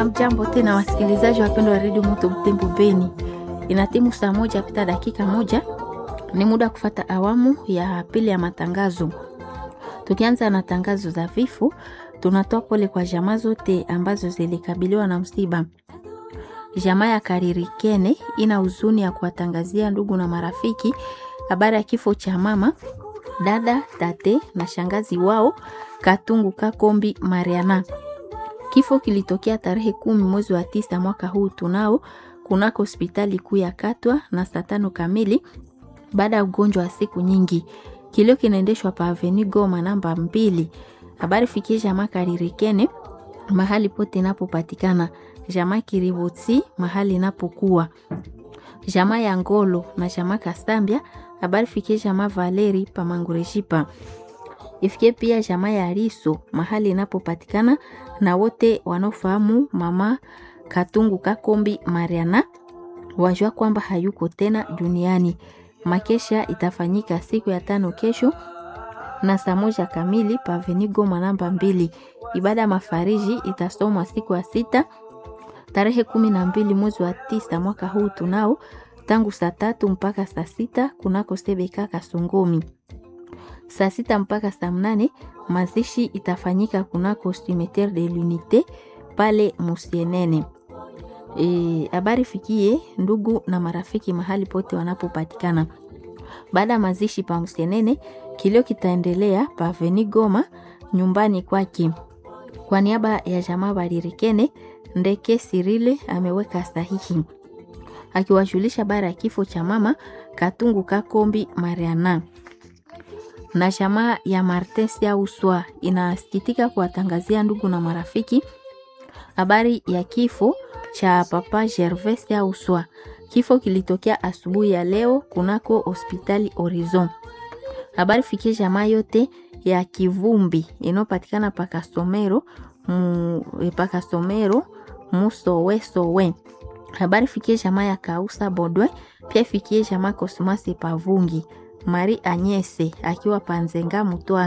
Hamjambo tena wasikilizaji wapendwa wa redio Moto Butembo Beni, inatimu saa moja pita dakika moja, ni muda kufata awamu ya pili ya matangazo. Tukianza na tangazo za vifo, tunatoa pole kwa jamaa zote ambazo zilikabiliwa na msiba. Jamaa ya Karirikene ina huzuni ya kuwatangazia ndugu na marafiki habari ya kifo cha mama, dada, tate na shangazi wao Katungu Kakombi Mariana. Kifo kilitokea tarehe kumi mwezi wa tisa mwaka huu tunao kunako hospitali kuu ya Katwa na saa tano kamili baada ya ugonjwa wa siku nyingi. Kilio kinaendeshwa pa Avenue Goma namba mbili. Habari fikie jamaa Karirikene mahali pote inapopatikana, jamaa Kiribotsi mahali inapokuwa, jamaa ya Ngolo na jamaa Kasambia. Habari fikie jamaa Valeri pa Mangureshipa ifikie pia jamaa ya Riso mahali inapopatikana na wote wanaofahamu mama Katungu Kakombi Mariana wajua kwamba hayuko tena duniani. Makesha itafanyika siku ya tano kesho na saa moja kamili pa Avenue Goma namba mbili. Ibada ya mafariji itasomwa siku ya sita tarehe kumi na mbili mwezi wa tisa mwaka huu tunao tangu saa tatu mpaka saa sita kunako Sebeka Kasongomi saa sita mpaka saa mnane mazishi itafanyika kunako cimetiere de l'unite pale Musienene. Habari e, fikie ndugu na marafiki mahali pote wanapopatikana. Baada ya mazishi pa Musienene, kilio kitaendelea pa Avenue Goma nyumbani kwake. Kwa niaba ya jamaa Baririkene, Ndeke Sirile ameweka sahihi akiwajulisha habari ya kifo cha mama Katungu Kakombi Mariana na jamaa ya Martes ya Uswa inasikitika kuwatangazia ndugu na marafiki habari ya kifo cha papa Gervais ya Uswa. Kifo kilitokea asubuhi ya leo kunako hospitali Horizon. Habari fikie jamaa yote ya Kivumbi inayopatikana pakasomero pakasomero musowe sowe. Habari fikie jamaa ya Kausa Bodwe, pia fikie jamaa Kosmasi Pavungi Mari Anyese akiwa Panzenga Mutwa